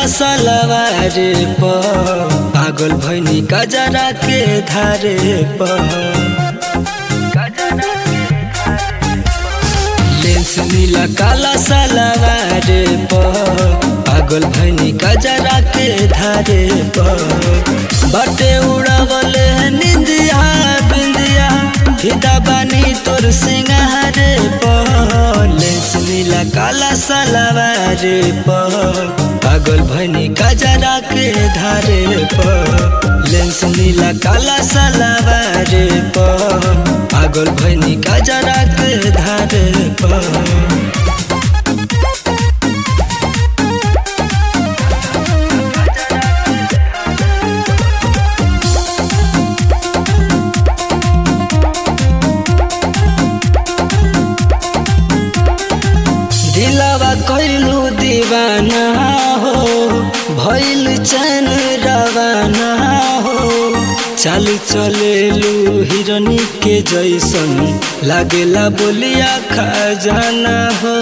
काला सलवार पर पागल भैनी कजरा के धारे पर लेंस नीला काला सलवार पर पागल भैनी कजरा के धारे पर बटे उड़ावल निंदिया बिंदिया फिदा बानी तोर सिंगार पर लेंस नीला काला सलवार पर पागल भैनी कजरा के धारे पर लेंस नीला काला सलवार पर पागल भैनी कजरा के धारे पर दिलावा कैलू दीवाना हो भैल चैन रवाना हो चाल चलेलू हिरनी के जैसन लागेला बोलिया खजाना हो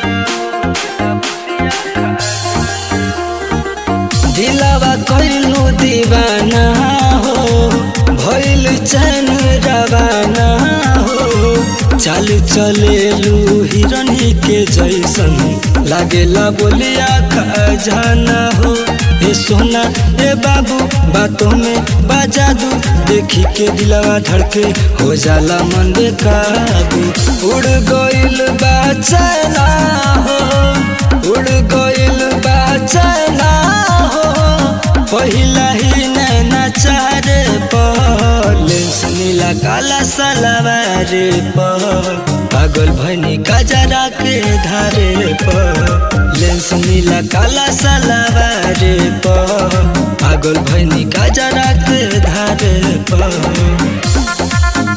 दिलावा कैलू दीवाना हो भैल चैन रवाना हो चाल चलेलू हिरनी के जैसन लागेला बोलिया खजाना हो ए सोना ए बाबू बातों में बाजा दू देखी के दिलवा धड़के हो जाला मन बेकाबू उड़ गइल बा चला हो उड़ गइल बा चला हो पहिला ही नैना चारे पर लेंस नीला काला सलवार पर पागल भैनी कजरा के धारे पर लेंस नीला काला सलवार पर पागल भैनी कजरा के धारे पर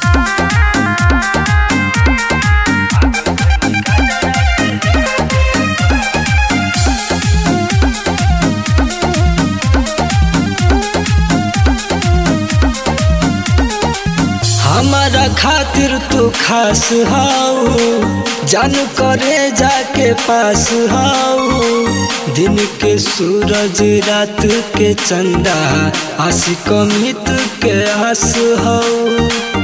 हमारा खातिर तू खास हाउ जान करे जाके पास हाउ दिन के सूरज रात के चंदा आशिक मित के हंस हाउ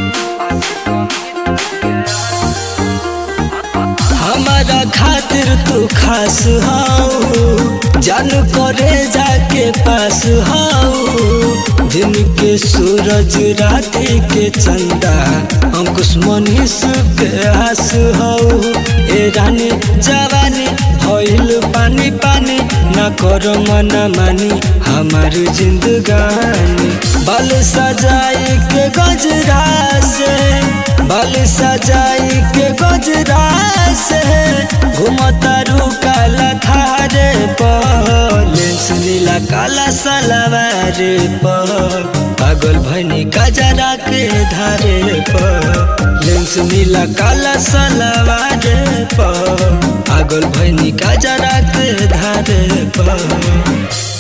हमारा खातिर तू खास हाउ जान करे जाके पास हाउ दिन के सूरज रात के चंदा अंकुश मनीष के हंस हाउ ए रानी जवानी भइल पानी पानी न कर मना मानी हमार जिंदगानी बाल सजाई के गजरा से बाल सजाई के गजरा से घूमता रू काला थारे पर लेंस नीला काला सलवार पर पागल भैनी कजरा के धारे पर लेंस नीला काला सलवार पर पागल भैनी कजरा के धारे पर